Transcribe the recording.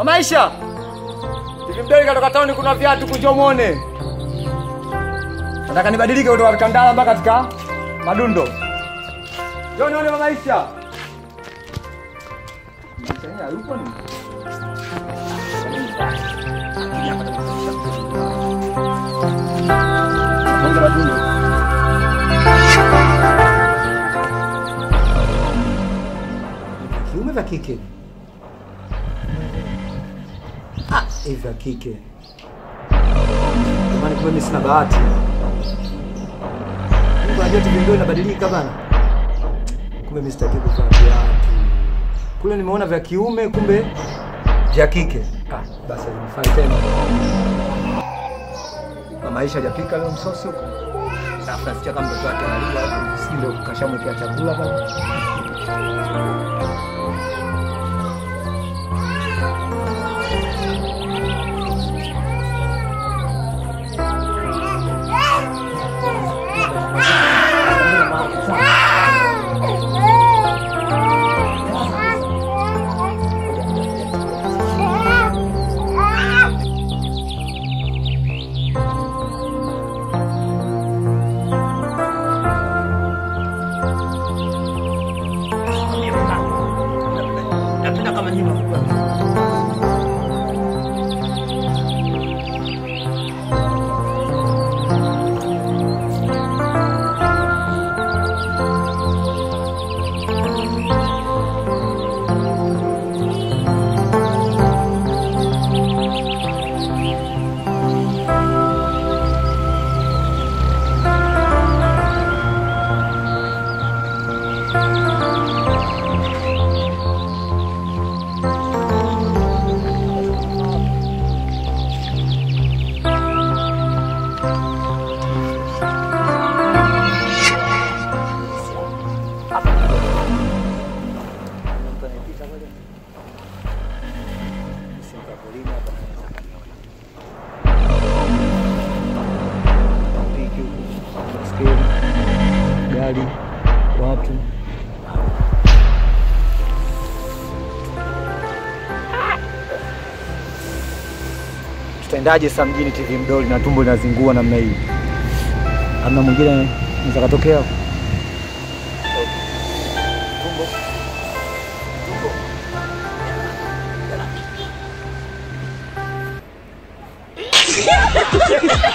Mamaisha. Hivi mdoli katoka tauni kuna viatu kuja muone. Nataka nibadilike kutoka katika ndala mpaka katika madundo. Njoo nione Mamaisha. Mamaisha yeye hayupo ni? Kwanza madundo. kiume vya kike Ah, hivi vya kike jamani kumbe mimi sina bahati Mungu anajua tuvindoo inabadilika bana kumbe mimi sitaki kuvaa viatu kule nimeona vya kiume kumbe vya kike ah, basi nifanye tena na maisha hajapika leo msosi huko Alafu nasikia kama mtoto wake analia si ndio kashamwekea chakula pale napenda kama nyinyi mnakula gari watu tutaendaje sasa mjini TV mdoli na tumbo linazingua namna hii amna mwingine naweza katokea Ha ha ha!